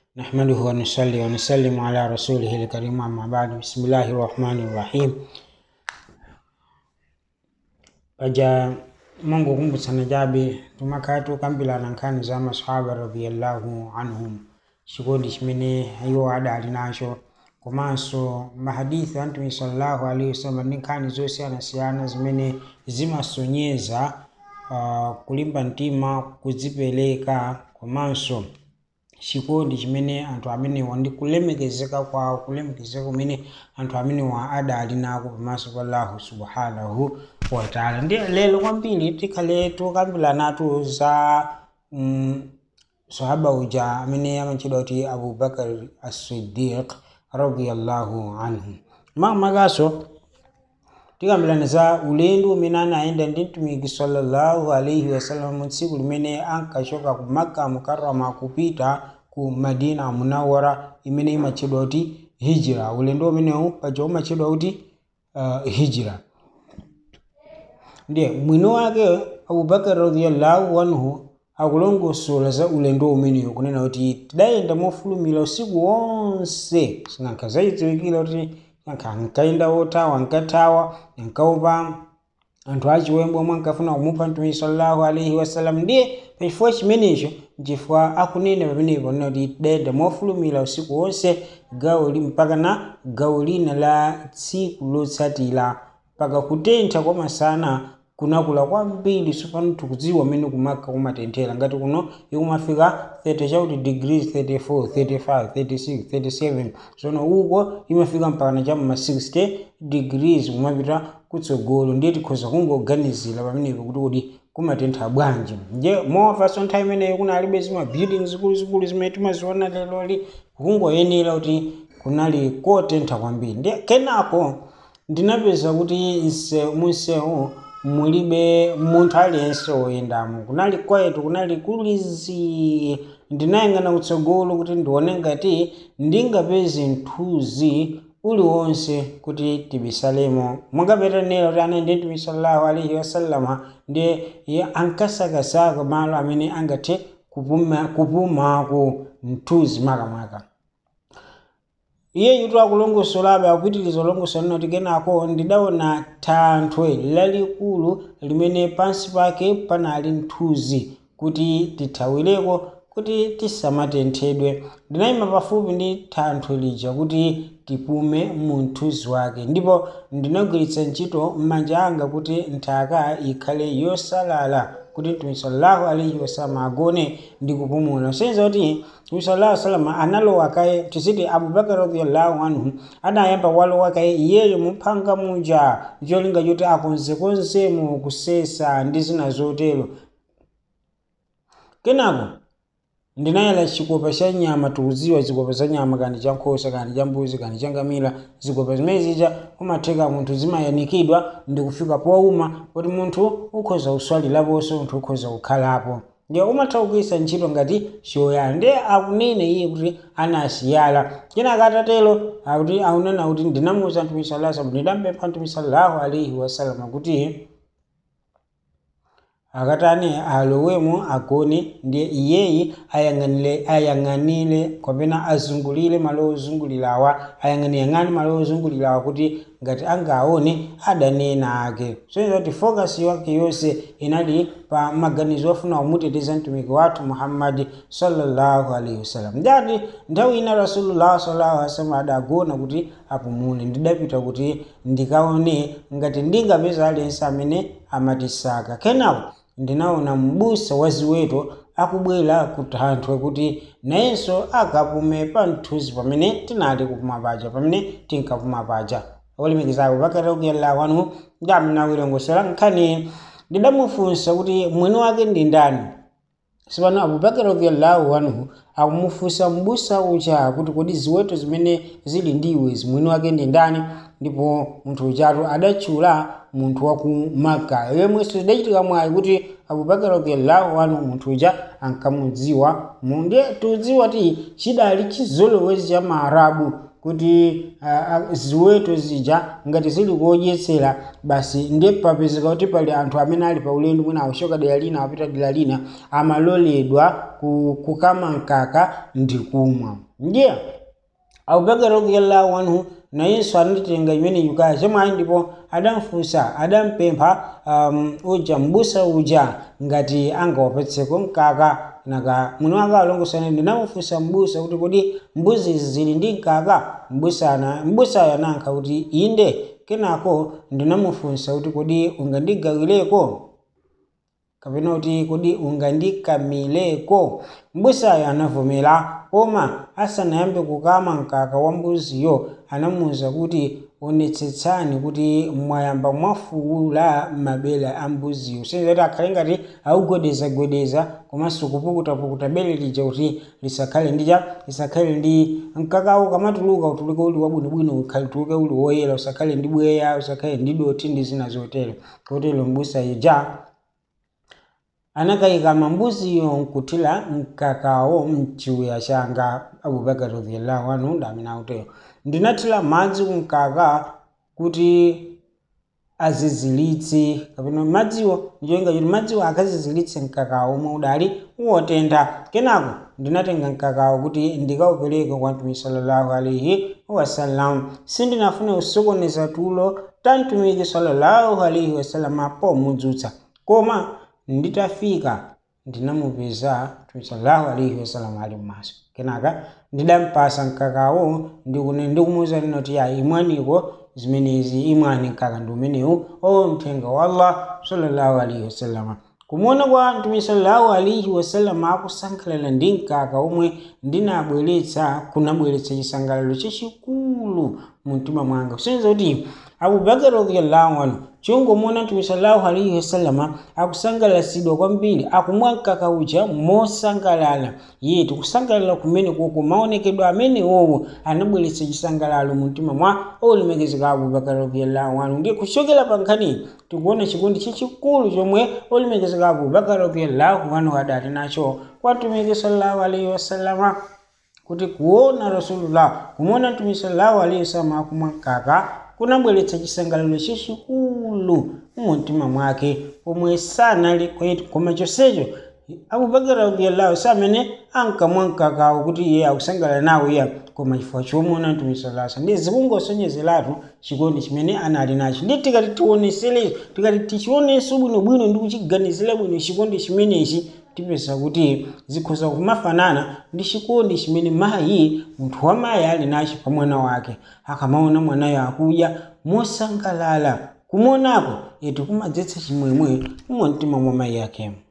نحمده ونصلي ونسلم على رسوله الكريم أما بعد بسم الله الرحمن الرحيم paja mungu kumbutsana jabe tumakati ukambirana nkhani za masahaba radiyallahu anhum chikondi chimene iwo adali nacho komanso mahadithi a mtume sallallahu alaihi wasallam ndi nkhani zosiyanasiyana zimene zimasonyeza uh, kulimba mtima kudzipereka komanso chikondi chimene anthu amenewa ndi kulemekezeka kwawo kulemekezeka kumene anthu amenewa adali nako pamaso pa allahu subhanahu wataala ndi lero kwambiri tikhale tukambirana za mm, sahaba uja amene amatchedwa kuti abubakar as-siddiq radiyallahu anhu mamakaso tikambirana za ulendo umene anayenda ndi mtumiki sallallahu alaihi wasallam mu tsiku limene ankachoka ku makka mukarrama kupita ku madina munawara imene imatchedwa kuti hijira ulendo umenewu paja umatchedwa kuti uh, hijira ndiye mwini wake abubakar radiyallahu anhu akulongosola za ulendo umenewu kunena kuti tidayenda mofulumira usiku wonse sinankha zayidziwikira kuti nankha ankayenda othawa ankathawa ankaupa anthu achiwembo omwe ankafuna kumupha mtume sallallahu alaihi wasallam ndiye pachifukwa chimenecho nchifukwa akunena pamenepo kunena kuti tidayenda mofulumira usiku wonse gawo li mpaka na gawo lina la tsiku lotsatira mpaka kutentha kwa masana kunakula kwambiri tsopano tikudziwa mmene kumaka kumatenthera ngati kuno ikumafika 30 chauti degrees 34 35 36 37 sono uko imafika mpaka na chamma 60 degrees kumapita kutsogolo ndiye tikhoza kungoganizira pamenepo kuti kuti kumatentha bwanji nje movaso nthawi imeneyo kunalibe zima building zikuluzikulu zimene timaziona leloli kungoyenera kuti kunali kotentha kwambiri ndiye kenako ndinapeza kuti nse munsewu mulibe munthu aliyense woyendamo kunali kwetu kunali kulizi ndinayang'ana kutsogolo kuti ndione ngati ndingapeze mthunzi uliwonse kuti tibisalemo mungapetanera kuti anayende mtume sallallahu alaihi wasallama ndiye iye ankasakasaka malo amene angathe kupuma kupumako mthunzi makamaka iye yutu akulongosolabe akupitiriza ulongosola noti kenako ndidaona thanthwe lalikulu limene pansi pake panali mthunzi kuti tithawireko kuti tisamatenthedwe ndinayima pafupi ndi thanthwe lija kuti tipume mu mthunzi wake ndipo ndinagwiritsa ntchito m'manja anga kuti nthaka ikhale yosalala kuti mtume sallallahu alaihi wasallam agone ndi kupumula senza kuti mtume sallallahu alaihi wasallam analowa kaye tisiti abubakar radiyallahu anhu adayamba walowa kaye iyeyo muphanga muja cholinga choti akonzekonzemo kusesa ndi zina zotero kenako ndinayala chikopa cha nyama tikudziwa zikopa za nyama kandi cha nkhosa kandi cha mbuzi kandi cha ngamira zikopa zimene zija kumatheka munthu zimayanikidwa ndi kufika powuma kuti munthu ukhoza kuswaliraponso munthu ukhoza kukhalapo ndiye umatha kugwiritsa ntchito ngati choyala ndiye akunene iye kuti anasiyala kenaka atatero akuti akunena kuti ndinamuwuza mtume sallallahu alaihi wasallam ndinampempha mtume sallallahu alaihi wasallam kuti akatani alowemo agone ndiye iyeyi ayang'anire ayang'anire kapena azungulire malo ozungulirawa ayang'aniyang'ani malo ozungulirawa kuti ngati angaone adanena ake soiza kuti focus yake yonse inali pa maganizo ofuna kumuteteza mtumiki wathu muhammadi sallallahu alaihi wasallam ndati nthawi ina rasulullah sallallahu alaihi wasallam adagona kuti apumule ndidapita kuti ndikaone ngati ndingapeza aliyense amene amatisaka kenako ndinaona m'busa wa ziweto akubwera ku thanthwe kuti nayenso akapume pa mthunzi pamene tinali kupuma paja pamene tinkapuma paja olemekezako pakati kuyallahu anhu ndamnawilongosera nkhani ndidamufunsa kuti mwini wake ndi ndani sipano abubakar radiyallahu anhu akumufunsa m'busa uja kuti kodi ziweto zimene zili ndiwe mwini wake ndi ndani ndipo munthu ujatu adatchula munthu wa ku maka yemwenso zidachitika mwayi kuti abubakar radiyallahu anhu munthu uja ankamudziwa ndiye tudziwa ti chidali chizolowezi cha maarabu kuti ah, ah, ziweto zija ngati zili kodyetsera basi ndiye papezeka kuti pali anthu amene ali pa ulendo mwina akuchoka dera lina apita dera lina amaloledwa ku- kukama mkaka ndi kumwa ndiye abubakar radiyallahu anhu nayenso anatenga imene yukaya chomwe ndipo adamfunsa adampempha um, uja mbusa uja ngati angawapatseko mkaka naka mwini wake alongosana ndinamufunsa mbusa kuti kodi mbuzi izi zili ndi mkaka mbusa ana mbusayo anayankha kuti inde kenako ndinamufunsa kuti kodi ungandigawireko kapena kuti kodi ungandikamileko mbusayo anavomera koma asanayambe kukama mkaka wa mbuziyo anamuwuza kuti onetsetsani kuti mwayamba mwafuula mabele a mbuziyo senza kuti akhale ngati augwedezagwedeza komanso kupukutapukuta bele lija kuti lisakhale ndija lisakhale ndi mkakawo kamatuluka utuluke uli wabwinobwino ukhale utuluke uli woyera usakhale ndi bweya usakhale ndi doti ndi zina zotero kotero mbusayo ja anakayika mambuziyo nkuthira mkakawo mchiwiya changa abubakar radiyallahu anhu ndamene akutero ndinathira madzi kumkaka kuti azizilitse kapena madziwo ndicholinga choti madziwo akazizilitse mkakawo omwe udali wotentha kenako ndinatenga mkakawo kuti ndikawupereke kwa mtumiki sallallahu alaihi wasallam sindinafune kusokoneza tulo ta mtumiki sallallahu alaihi wasallam pomudzutsa koma nditafika ndinamupeza mtumiki sallallahu alaihi wasallam ali m'maso kenaka ndidampasa mkakawo ndikune ndikumuwuza nina kuti ya imwaniko zimenezi imwani mkaka ndi umenewu o mthenga wa allah sallallahu alaihi wasallam kumuona kwa mtume sallallahu alaihi wasallam akusangalala ndi mkaka omwe ndinabweretsa kunabweretsa chisangalalo chachikulu mu mtima mwanga kusonyeza kuti abubakar radiyallahu anhu chongomuona mtume sallallahu alaihi wasallam akusangalatsidwa kwambiri akumwa mkaka uja mosangalala iye tikusangalala kumene koko maonekedwe amene wowo anabweretsa chisangalalo mu mtima mwa olemekezeka abubakar radiyallahu anhu ndiye kuchokera pa nkhani tikuona chikondi chachikulu chomwe olemekezeka abubakar radiyallahu anhu adali nacho kwa mtumiki sallallahu alaihi wasallama kuti kuona rasulullah kumuona mtume sallallahu alaihi wasallam akumwa mkaka kunabweretsa chisangalalo chachikulu mu mtima mwake pomwe sanali kwetu koma chonsecho abubakar radiyallahu samene ankamwa mkakawo kuti iye akusangalala nawo iya koma chifukwa chomuona mtume sallallahu alaihi wasallam ndiye zikungosonyezeratu chikondi chimene anali nacho ndi tikati tionesere tikati tichionenso bwinobwino ndi kuchiganizira bwino chikondi chimenechi tipeza kuti zikhoza kumafanana ndi chikondi chimene mayi munthu wa mayi ali nacho pa mwana wake akamaona mwanayo akudya mosangalala kumuonako yetu kumadzetsa chimwemwe mu mtima mwa mayi yake